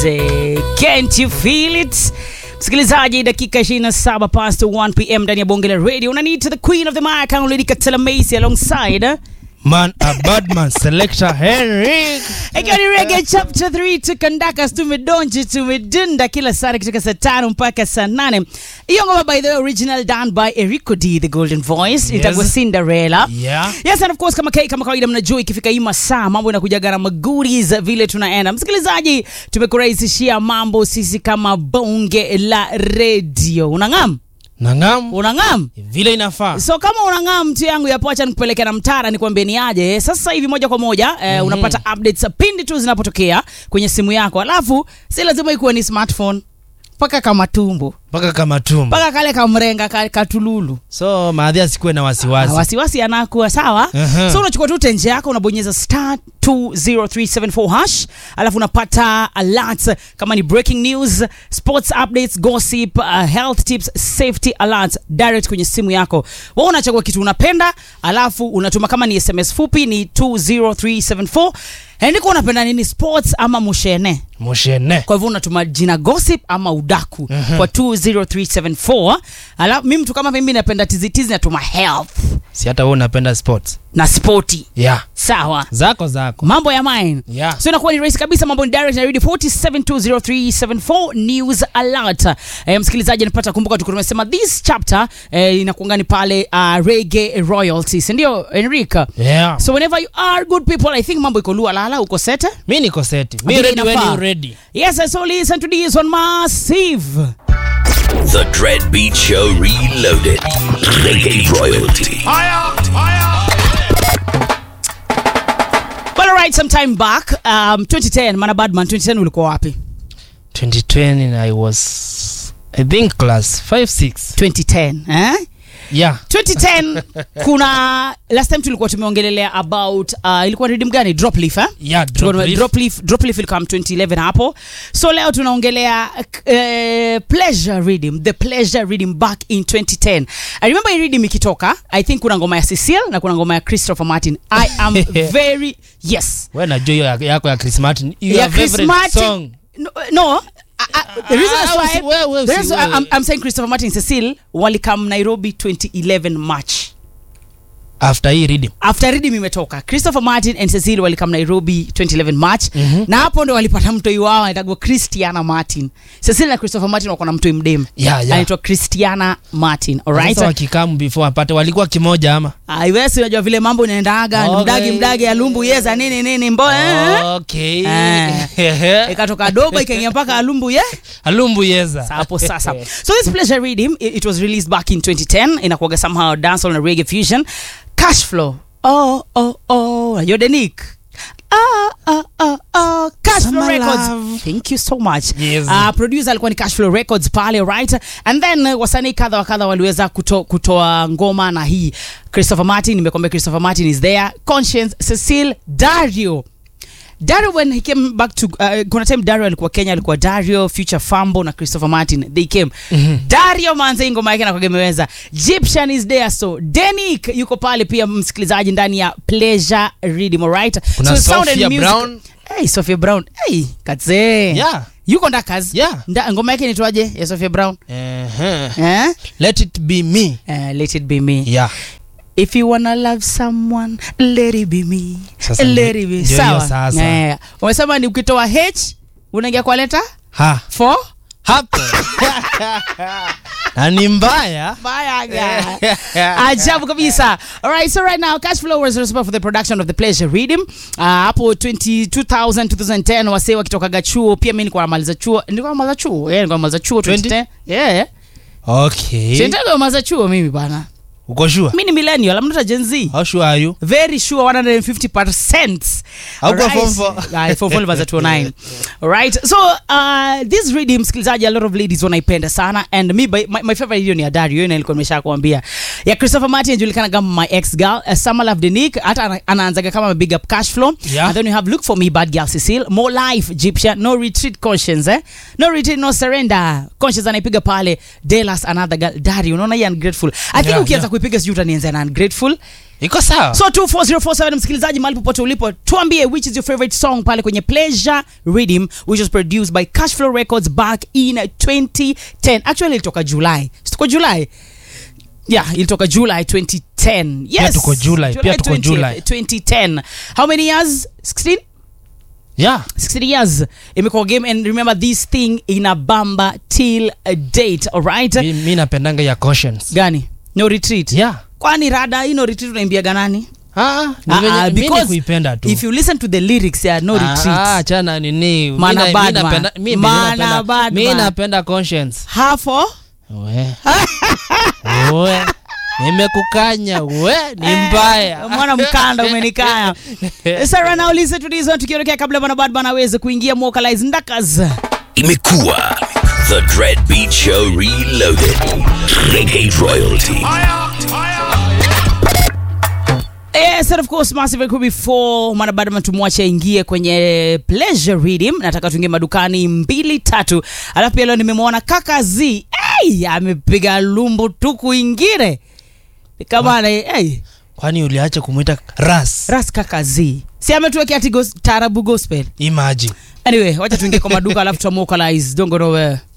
Eh, Can't you feel it? Msikilizaji, dakika 27 past 1 pm ndani ya bonge la radio. Unaniita the queen of the mic, Lady Katela Macy alongside eh? Man, a bad man, selector Henrik. Ikiwa ni Reggae Chapter 3 tukandakas tumedonji tumedunda kila saa kutoka saa tano mpaka saa nane. Hiyo ngoma by the way original done by Erico D the Golden Voice itakuwa Cinderella. Yeah. Yes, and of course kama kai kama kawaida mnajua ikifika hii masaa mambo inakujaga na magoodies vile tunaenda. Msikilizaji, tumekurahisishia mambo sisi kama bonge la radio. Unang'am? Nangam Unang'am? vile inafaa. So kama unang'aa mtu yangu ya poacha nikupeleke na mtara nikwambie ni aje. Sasa hivi moja kwa moja eh, unapata updates pindi tu zinapotokea kwenye simu yako. Alafu si lazima ikuwe ni smartphone. Paka kama tumbo. Mpaka kama tumbo. Paka kale kamrenga ka, katululu. So maadhi asikuwe na Ah, wasiwasi. wasiwasi anakuwa sawa Aha. so unachukua tu tenje yako unabonyeza star 20374 hash alafu unapata alerts kama ni breaking news sports updates gossip uh, health tips safety alerts direct kwenye simu yako wewe unachagua kitu unapenda alafu unatuma kama ni sms fupi ni 20374 andiko unapenda nini sports ama mushene Mushene. kwa hivyo unatuma jina gossip ama udaku kwa 20374 alafu mimi mtu kama mimi napenda tizitizi natuma health Si hata wewe unapenda sports. na spoti Yeah. sawa Zako zako. mambo ya mine Yeah. so inakuwa ni rahisi kabisa mambo ni direct na ready 4720374 news alert eh, msikilizaji anapata kumbuka tuko tumesema this chapter eh, inakuanga ni pale uh, reggae royalties ndio enrica Yeah. so whenever you are good people i think mambo iko lua lala uko sete Mi niko seti. Mi Vile ready when inafaa. you ready. yes so listen to this one massive The Dread Beat Show Reloaded. Reggae Royalty. well alright some time back um, 2010 mana badman 2010 ulikuwa wapi 2020 I was I think class 5 6. 2010 eh? Yeah. 2010 kuna last time tulikuwa tumeongelelea about uh, ilikuwa redim gani drop leaf eh? Yeah, Tulikuwa drop tume- leaf. drop leaf drop leaf ilikam 2011 hapo so leo tunaongelea uh, pleasure reading the pleasure reading back in 2010 i remember hii reading ikitoka i think kuna ngoma ya Cecile na kuna ngoma ya Christopher Martin i am very yes Wewe najua hiyo ya- yako ya Chris Martin. Your ya Chris favorite Martin song. no, no I, I, the reason Ah, as to usi- why- wewe, the usi- reason wewe. I'm, I'm saying Christopher Martin and Cecile walikam Nairobi 2011 March After hii reading. after reading imetoka christopher martin and cecil walikam nairobi 2011 march mm-hmm. na hapo ndo walipata mtoi wao anaitagwa christiana martin cecil na christopher martin wako na mtoi mdem Yeah, yeah. anaitwa christiana martin alright Sasa wakikamu before apate walikuwa kimoja ama? aiwesi unajua vile mambo inaendaga Okay. mdagi mdagi alumbu yeza nini nini mbo eh? Okay. Eh. ikatoka doba ikaingia mpaka alumbu ye Alumbu yeza. hapo sasa so this pleasure reading it, it was released back in 2010 inakuaga somehow dancehall na reggae fusion cash flow oh oh oh unajua denik Ah, ah, ah, ah, Cash Flow Summer Records. Love. Thank you so much. Yes. Uh, producer alikuwa ni Cash Flow Records pale right and then uh, wasanii kadha wa kadha waliweza kuto, kutoa ngoma na hii Christopher Martin nimekwambia Christopher Martin is there Conscience Cecile Dario Dario when he came back to uh, kuna time Dario alikuwa Kenya alikuwa Dario Future Fambo na Christopher Martin they came Dario manze hii ngoma yake na kugemeweza Egyptian is there so Denik yuko pale pia msikilizaji ndani ya Pleasure Reading alright Kuna so sound and Sophia music- Brown. hey Sophia Brown hey katze Yeah. yuko ndakas Yeah. Nda, ngoma yake inaitwaje ya Sophia Brown Uh-huh. eh Let it be me. uh, let it be me Yeah. if you wanna love someone let it be me Sasa let ndio- it be ndio hiyo sawa sasa. eh umesema ni ukitoa h unaingia kwa leta Ha. for Hapo. Na ni mbaya. Bayaga. ajabu kabisa alright so right now cash flow was responsible for the production of the pleasure reading uh, hapo 20, 2000 2010 wasee wakitokaga chuo pia mi nilikuwa namaliza chuo nilikuwa namaliza chuo yeah, nilikuwa namaliza chuo 2010 yeah Okay. Sitaka kumaliza chuo mimi bana Uko sure? mi ni millennial I'm not a Gen Z How sure are you? very sure 150% Haukuwa Alright. form four? Ah, form four was at 209 alright so uh, this reading msikilizaji a lot of ladies wanaipenda sana and me by, my, my favorite video ni ya Dario hiyo nilikuwa nimesha kuambia ya Christopher Martin inajulikana kama my ex girl uh, Summer Love Denique hata ana- anaanzaga kama big up cash flow Yeah. and then you have look for me bad girl Cecile more life Egyptian no retreat conscience eh no retreat no surrender conscience anaipiga pale Delas another girl Dario unaona hii ungrateful I think Yeah, ukianza yeah. kuipiga umepiga sijui utanianzia na ungrateful iko sawa so 24047 msikilizaji mahali popote ulipo tuambie which is your favorite song pale kwenye pleasure rhythm which was produced by cashflow records back in 2010 actually ilitoka july situko july yeah ilitoka july 2010 yes Pia tuko July, pia tuko 20th, July. 2010 how many years 16 yeah 16 years imekuwa game and remember this thing inabamba till a date alright mi, mi napendanga ya cautions gani no retreat yeah kwani rada hii no retreat unaimbiaga nani Ah, ni Ah, venye- ah, mi ni because kuipenda tu if you listen to the lyrics ya no Ah, retreat ah, chana nini mi Mana na- mi bad man. napenda- mi- mi Mana napenda- bad mi man. napenda conscience hafo we we nimekukanya we ni mbaya mwana mkanda umenikaya sara now listen to this one tukiondokea kabla bwana bad bana aweze kuingia mwokalize ndakas Imekuwa The Dread Beat Show Reloaded. Reggae Royalty. Yes, and of course massive could before mwana bado tumwache aingie kwenye pleasure reading nataka tuingie madukani mbili tatu alafu pia leo nimemwona kaka z hey, amepiga lumbu tu kuingine kama hey, kwani uliacha kumwita ras ras kaka z si ametuwekea ati gos, tarabu gospel imagine anyway wacha tuingie kwa maduka alafu tuamwokalize don't go nowhere